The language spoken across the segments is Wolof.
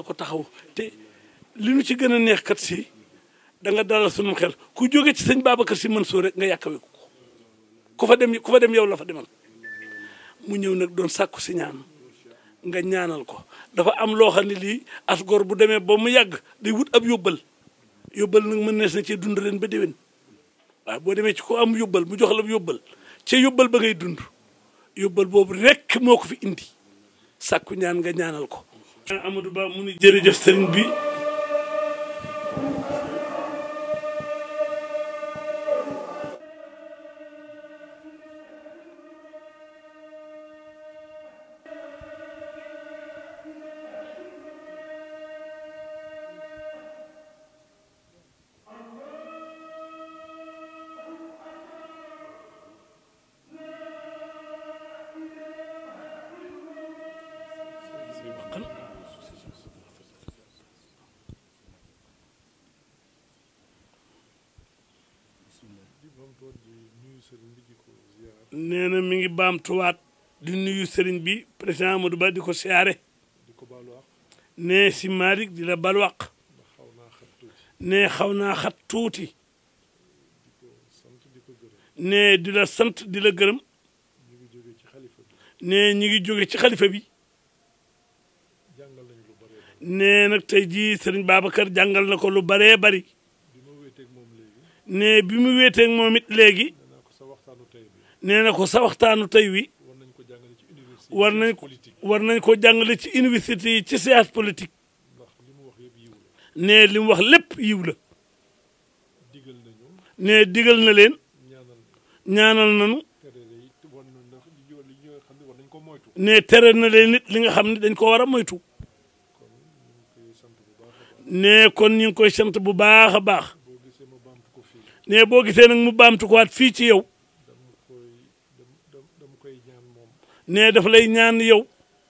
na ko taxaw te li nu ci gën a neex kat si da nga dalal sunu xel ku jóge ci sëñ Babacar si Mansour rek nga yàkkawe ko ku fa dem ku fa dem yow la fa demal mu ñëw nag doon sàkku si ñaan nga ñaanal ko dafa am loo xam ne lii as gor bu demee ba mu yàgg day wut ab yóbbal yóbbal nag mën nees na cee dund leen ba déwén waaw boo demee ci ko am yóbbal mu jox la yóbbal ca yóbbal ba ngay dund yóbbal boobu rek moo ko fi indi sàkku ñaan nga ñaanal ko Amadou Ba mu ni jërëjëf sëriñ bi nee na mi ngi baamtuwaat di nuyu sëriñ bi président Amadou Ba di ko siyaare nee si Malick di la balwaq nee xaw naa xat tuuti nee di la sant di la gërëm nee ñi ngi jóge ci xalifa bi nee nag tey jii sëriñ Babacar jàngal na ko lu baree bari nee bi mu wéeteeg moom it léegi nee na ko sa waxtaanu tey wi war nañ ko war nañ ko jàngale ci université yi ci science politique nee li mu wax lépp yiw la nee digal na leen ñaanal nanu nee tere na leen nit li nga xam ne dañ ko war a moytu nee kon ñu ngi koy sant bu baax a baax nee boo gisee nag mu baamtu ko waat fii ci yow nee dafa lay ñaan yow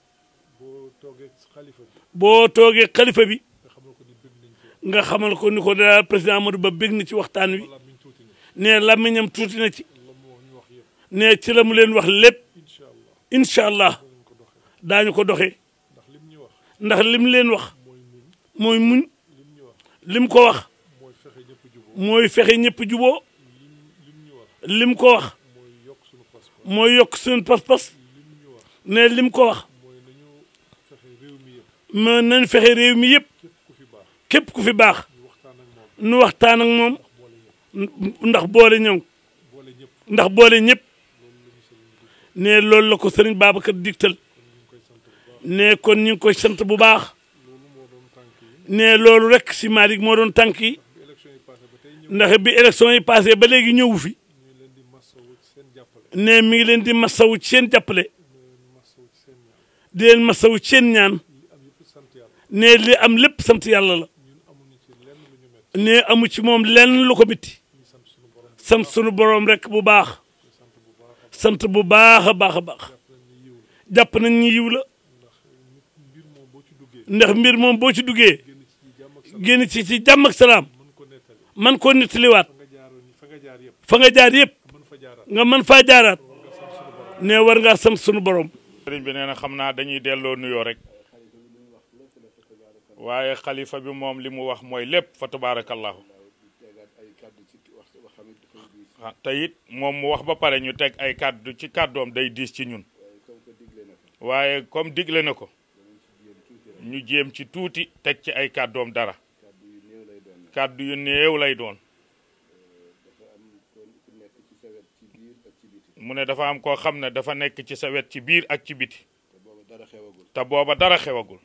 boo toogee xalifa bi nga xamal ko ni ko daal président Amadou Ba bég na ci waxtaan wi nee làmmiñam tuuti na ci nee ci la mu leen wax lépp incha allah daañu ko doxee ndax lim leen wax mooy muñ lim ko wax mooy fexe ñëpp juboo lim ko wax mooy yokk suñu pas-pas ne lim ko wax ma nañ fexe réew mi yëpp képp ku fi baax nu waxtaan ak moom ndax boole ñëw ndax boole ñëpp ne loolu la ko sëriñ Babacar digtal ne kon ñu ngi koy sant bu baax ne loolu rek si Malick moo doon tànk yi ndax bi élection yi passé ba léegi ñëwu fi ne mi ngi leen di masawu ci seen jàppale di leen masawu ci seen ñaan ne li am lépp sant yàlla la ne amu ci moom lenn lu ko bitti sant sunu borom rek bu baax sant bu baax a baax a baax jàpp nañ ñi yiw la ndax mbir moom boo ci duggee génn ci ci jàmm ak salaam man koo nettaliwaat fa nga jaar yëpp nga mën faa jaaraat ne war ngaa sant sunu borom. sëriñ bi nee na xam naa dañuy delloo nuyoo rek waaye xalifa bi moom li mu wax mooy lépp fa tabaarakallahu te it moom mu wax ba pare ñu teg ay kàddu ci kàddoom day diis ci ñun waaye comme digle na ko ñu jéem ci tuuti teg ci ay kàddoom dara kàddu yu néew lay doon mu ne dafa am koo xam ne dafa nekk ci sa wet ci biir ak ci biti te booba dara xewagul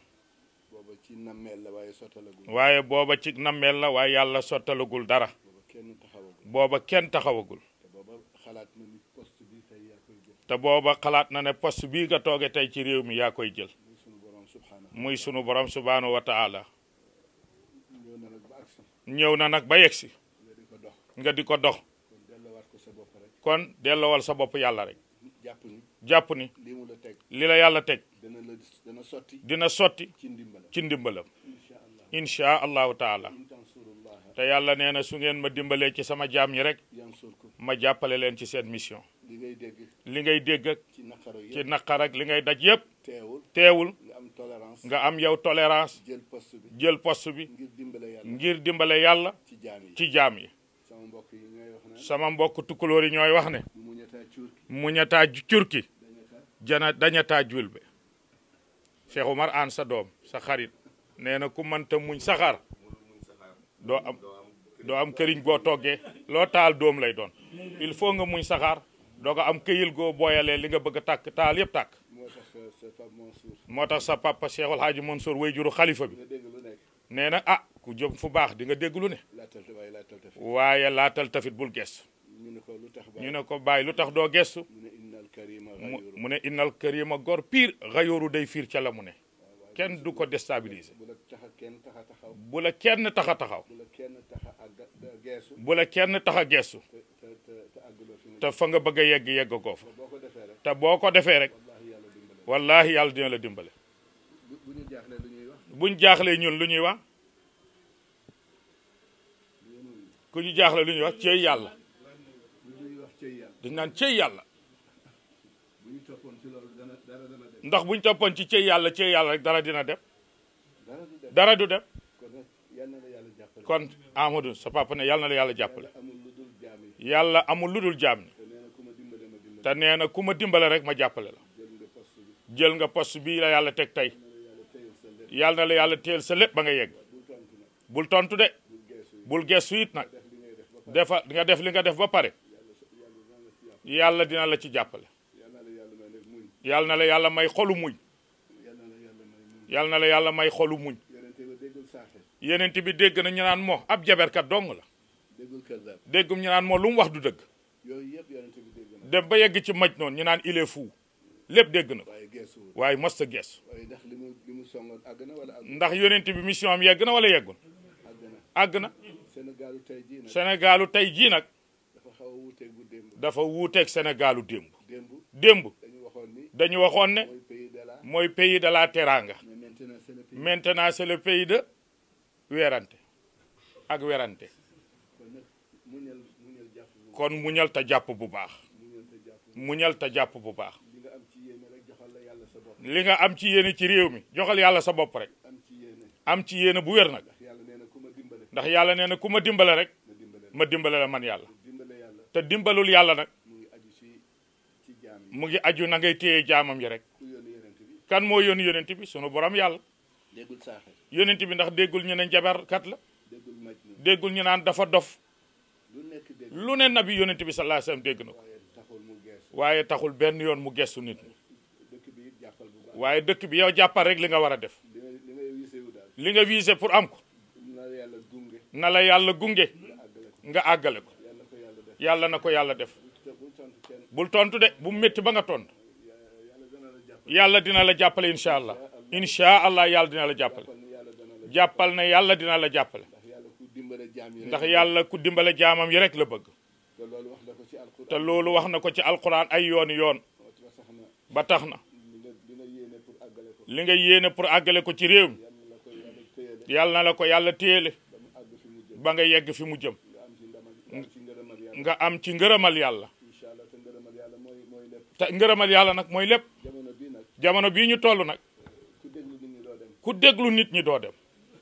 waaye booba ci nammeel la waaye yàlla sottalagul dara booba kenn taxawagul te booba xalaat na ne poste bii nga tooge tey ci réew mi yaa koy jël muy sunu borom subhaanahu wa taala ñëw na nag ba yegsi nga di ko dox kon delloowal sa bopp yàlla rek jàpp ni li la yàlla teg dina sotti ci ndimbalam inchaa allahu taala te yàlla nee na su ngeen ma dimbalee ci sama jaam ñi rek ma jàppale leen ci seen mission li ngay dégg ak ci naqar ak li ngay daj yépp teewul tolérance nga am yow tolérance jël poste bi jël poste bi ngir dimbale yàlla ngir dimbale yàlla ci jaam yi ci jaam yi sama mbokk yi ñooy wax naan sama mbokk tukkulóor yi ñooy wax ne mu muñataa cuurki muñataa curki dañataa jana dañataa julbe Cheikh Oumar Anne sa doom sa xarit nee na ku mënta muñ saxaar doo am doo am këriñ boo toggee loo taal doom lay doon il faut nga muñ saxaar doo ko am këyil goo booyalee li nga bëgg a tàkk taal yëpp tàkk moo tax sa Pape Mansour moo tax sa papa Cheikh El Hadji Mansour way juru xalifa bi nga dégg lu nekk nee na ah ku jëm fu baax di nga dégg lu ne laatal te waaye laatal te fi waaye laatal tafit bul gestu ñu ne ko lu tax ba ñu ne ko bàyyi lu tax doo gestu mu ne innal karima mu ghayuru mu ne innal karima gor pire xayooru day fiir ca la mu ne kenn du ko déstabiliser bu la tax a kenn tax a taxaw bu la kenn tax a taxaw bu la kenn tax a àgg geesu bu la kenn tax a gestu te te te te àgguloo fi mu te fa nga bëgg a yegg yegg koo fa boo ko defee rek te boo ko defee rek wallaahi yàlla wallahi yàlla dina dimbale la dimbale bu bu ñu jaaxlee lu ñuy wax buñ jaaxlee ñun lu ñuy wax ku ñu jaaxle lu ñuy wax cey yàlla lu ñuy wax cëy yàlla dañ naan cey yàlla bu ñu toppoon ci loolu dana dara dana dem ndax buñ toppoon ci cey yàlla cey yàlla rek dara dina dem dara du dem dara du dem kon nag yal na la yàlla jàppale kon Amadou sa papa ne yàlla na la yàlla jàppale yàlla amul lu dul jaam yi yàlla amul lu dul jaam ni te nee na ku ma dimbale te nee na ku ma dimbale ma dimbale rek ma jàppale la jël nga poste bi jël nga poste bii la yàlla teg tey yàlla yàlla na téyel sa lépp la yàlla teel sa lépp ba nga yegg bul tontu nag bul tontu de bul bul geesu yi gestu it nag def li ngay def defa nga def li ba nga def ba pare yàlla dina la ci jàppale yàlla na la yàlla may yàlla na la yàlla may nag muñ xolu muñ yàlla na la yàlla may yàlla na la yàlla may muñ xolu muñ yonente ba déggul saaxe yeneen bi dégg na ñu naan moo ab jaberkat dong la déggul kër déggum ñu naan moo lu mu wax du dëgg yooyu yëpp yonente bi dégg na dem ba yegg ci maj noonu ñu naan il est fou lépp dégg na ko waaye geesuwul waaye mos a gees waaye ndax li mu li mu songoon àgg na wala àgg ndax yonent bi mission am yegg na wala yeggul àgg na àgg na Sénégalu tey jii nag Sénégalu tey jii nag dafa xaw a wuuteeg bu démb dafa wuuteeg Sénégalu démb démb démb dañu waxoon ni dañu waxoon ne mooy pays de la mooy pays de la teranga mais maintenant c'est le pays maintenant c'est le pays de weerante ak werante kon nag muñal muñal jàpp bu kon muñal ta jàpp bu baax muñal te jàpp muñal ta jàpp bu baax li nga am ci yéene rek joxal la yàlla sa bopp li nga am ci yéene ci réew mi joxal yàlla sa bopp rek am ci yéene am ci yéene bu wér nag ndax yàlla nee na ku ma dimbale ndax yàlla nee na ku ma dimbale rek ma dimbale la ma dimbale la man yàlla dimbale yàlla te dimbalul yàlla nag mu ngi aju ci ci jaam yi mu ngi aju na ngay téye jaamam yi rek ku yónni yonent bi kan moo yónni yonent bi sunu borom yàlla déggul saaxe yonent bi ndax déggul ñu ne jabarkat la déggul maj na déggul ñu naan dafa dof lu nekk dégg lu ne nabi yonent bi sallallahu alayhi wasallam dégg na ko waaye taxul mu geesu waaye taxul benn yoon mu gestu nit ñi dëkk bi it jàppal bu baax waaye dëkk bi yow jàppal rek li nga war a def li nga li ngay wisewu daal li nga visé pour am ko na la yàlla gunge na la yàlla gunge nga àggale ko nga àggale ko yàlla na ko yàlla def yàlla na ko yàlla def te bul tontu kenn bul tontu de bu mu métti ba nga tontu yàlla dana la jàppal yàlla dina la jàppale incha allah incha allah yàlla dina la jàppale kon yàlla dana la jàppal ne yàlla dina la jàppale ndax yàlla ku dimbale jaam yi ndax rek yàlla ku dimbale jaamam yi rek la bëgg te loolu wax na ko ci alquran te loolu wax na ko ci alquran ay yooni yoon moo tax sax na ba tax na li nga li nga yéene pour àggale ko li nga yéene pour àggale ko ci réew mi yàlla la ko yàlla téyele yàlla na la ko yàlla téele ba mu àgg fi mu jëm ba nga yegg fi mu jëm nga am ci ndamal nga am nga am ci ngërëmal ci ngërëmal yàlla yàlla incha allah te ngërëmal yàlla mooy mooy lépp te ngërëmal yàlla nag mooy lépp jamono bii nag jamono bii ñu toll nag ku déglu nit ñi doo dem ku déglu nit ñi doo dem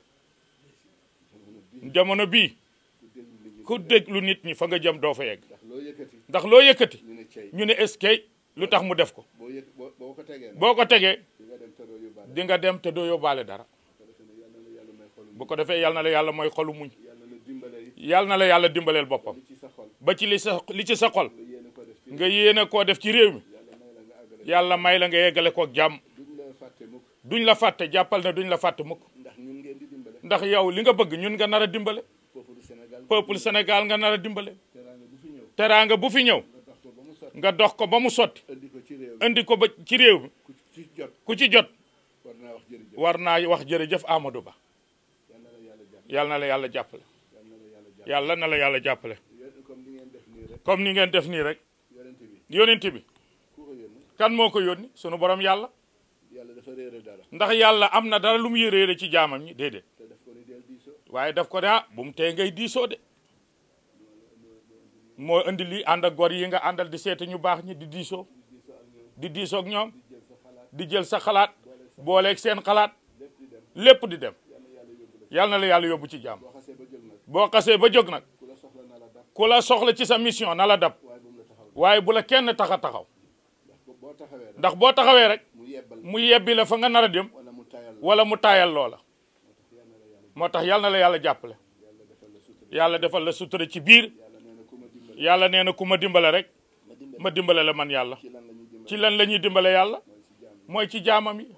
jamono bii jamono bii ku déglu nit ku déglu nit ñi ñi fa nga jëm doo fa yegg ndax loo yëkkati ndax loo yëkkati ñu ne cey ñu ne eskay lu tax mu def ko boo yëg boo boo ko tegee nag boo ko tegee di nga dem te di nga dem te doo yóbbaale doo yóbbaale dara ko defe ne yàlla na yàlla may xolu bu ko defee yal na la yàlla mooy xolu muñ yàlla na dimbale it yal na la yàlla dimbaleel boppam li ci sa xol ba ci li sa li ci sa xol nga yéene ko def ci nga yéene koo def ci réew mi yàlla may yàlla may la la nga àggale nga yeggale ko jàmm duñ la fàtte mukk duñ la fàtte jàppal ne duñ la fàtte mukk ndax ñun ngeen di dimbale ndax yow li nga bëgg ñun nga nar a dimbale peuple Sénégal peuple Sénégal nga nar a dimbale teraanga bu fi ñëw teraanga bu fi ñëw nga dox ko ba mu sotti nga dox ko ba mu sotti indi ko ci réew mi indi ko ba ci réew mi ku ci jot ku ci jot war naa wax war naa wax jërëjëf jërëjëf Amadou Ba yal na la yàlla jàpp yàlla na la yàlla jàppale yal na la yàlla jàpp yàlla na la yàlla jàppale yéen comme ni ngeen def nii rek comme ni ngeen def nii rek yonent bi yónent bi ku ko yónni kan moo ko yónni sunu borom yàlla yàlla dafa réere dara ndax yàlla am na dara lu mu yéréere ci jaamam ñi déedéet te daf ko ni del diisoo waaye daf ko ne ah bu mu tee ngay diisoo de moo indi lii ànd ak gor yi nga àndal di seeti ñu baax ñi di diisoo di diisoo ak ñoom di jël sa xalaat booleeg seen xalaat lépp di dem yal na la yàlla yóbbu ci jàmm boo xasee ba jóg nag boo xasee ba jóg nag ku la soxla na la dab ku la soxla ci sa mission na la dab waaye bu mu la taxaw waaye bu la kenn tax a taxaw ndax boo- boo taxawee rek ndax boo taxawee rek mu yebbal mu yebbi la fa nga nar a dem wala mu tayal la wala mu taayal loola moo tax yal na la yàlla jàppale yàlla defal la sutura yàlla defal la sutura ci biir yàlla nee na ku ma dimbali yàlla nee na ku ma dimbale rek ma dimbali ma dimbale la man yàlla ci lan la ñuy dimbali ci lan la ñuy dimbale yàlla mooy ci jaam mooy ci jaamam yi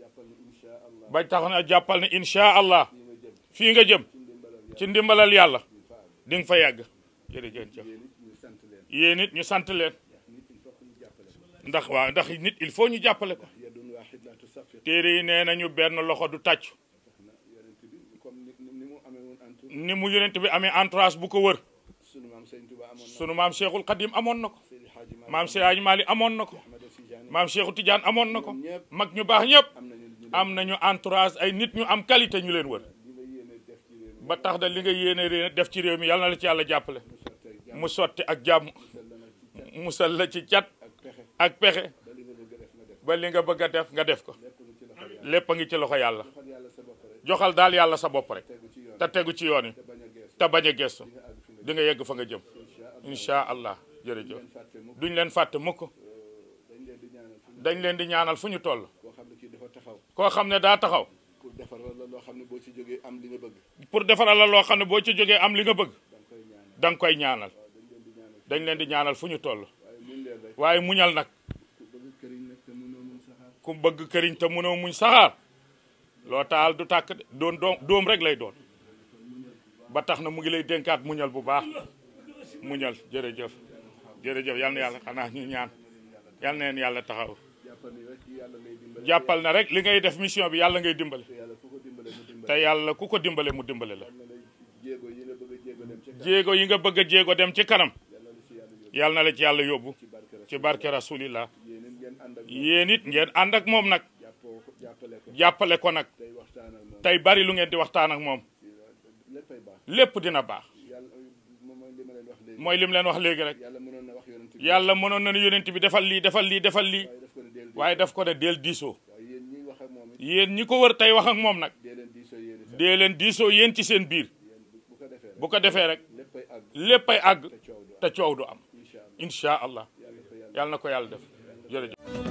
tax na jàppal ni insha ba allah tax na jàppal ne insha allah fii nga jëm fii nga jëm ci ndimbalal ci ndimbalal yàlla faal di nga fa yàgg jërëjëf yéen it ñu sant leen yéen it ñu sant leen nit il faut que ñu jàppale ko ndax waaw ndax nit il faut ñu jàppale ko yadun waahid la tusaffir téere yi nee nañu benn loxo du tàcc na yonent bi comme ni ni mu amee woon antu ni mu yonent bi amee entourage bu ko wër sunu maam Sëñ Tuba amoon na sunu maam Cheikhul Khadim amoon na ko Seydi Hadji Malick maam Seydi Mali amoon na ko Ahmad Tidiane maam Cheikhou Tidiane amoon na ko ñëpp mag ñu baax ñëpp am nañu ñu am nañu entourage ay nit ñu am qualité ñu leen wër li nga yéene def ci réew mi ba tax da li nga yéene ré- def ci réew mi yàlla na la ci yàlla jàppale mu sottee jàmm mu sotti ak jàmm musal la ci cat musal la ci cat ak pexe ak pexe ba li nga bëgg a def nga def ba li nga bëgg a def nga def ko lépp lu ci loxo yàlla lépp a ngi ci loxo yàlla joxal yàlla sa bopp rek joxal daal yàlla sa bopp rek tegu ci yoon te tegu ci yoon yi te bañ te bañ a gees a gestu nga àgg fi nga di nga yegg fa nga jëm insha allah incha allah jërëjëf leen fàtte mukk duñ leen fàtte mukk dañ leen di ñaanal fu dañ leen di ñaanal fu ñu ñu toll koo xam ne kii dafa taxaw koo xam ne daa taxaw pour defar la loo xam ne boo ci jógee am li nga bëgg pour defaral la loo xam ne boo ci jógee am li nga bëgg da nga koy da nga koy ñaanal ñaanal dañ leen di ñaanal dañ leen di ñaanal fu ñu toll waaye muñ leen rek waaye muñal nag ku bëgg këriñ nag te mënoo mun saxaar ku bëgg këriñ te mënoo muñ saxaar loo taal du tàkk de doon doom doom rek lay doon ba tax na mu ngi lay dénkaat muñal bu baax muñal jërëjëf jërëjëf yal na yàlla xanaa ñu ñaan yal na leen yàlla taxaw jàppal ni rek yàlla lay dimbale jàppal na rek li ngay def mission bi yàlla ngay dimbale te yàlla ku ko dimbale mu dimbale te yàlla ku ko dimbale mu dimbale la na lay jéego yi nga bëgg a jéego dem ci kanam jéego yi nga bëgg a jéego dem ci kanam yàlla yàlla na la ci yàlla yóbbu la ci yàlla yóbbu ci barke rek ci barke rasulillah yéen it ngeen ànd ak moom yéen it ngeen ànd ak moom nag jàppoo ko jàppale ko jàppale ko nag tey waxtaan ak moom tey bari lu ngeen di waxtaan ak moom léppay baax lépp dina baax yàlla moom mooy li ma leen wax léegi mooy lim leen wax léegi rek yàlla mënoon na wax yonent bi yàlla mënoon na ne yonent bi defal lii defal lii defal lii waaye daf ko ne waaye daf ko ne deel deel diisoo waaye yéen ñiy wax ak moom it yéen ñi ko wër tey wax ak moom nag dee leen diisoo yéen itam dee leen diisoo yéen ci seen biir yéen bu ko defee rek bu ko defee rek léppay àgg léppay àgg te coow du am te coow du am incha allah incha allah yàlla ko yàlla yàlla na ko yàlla def jërëjëf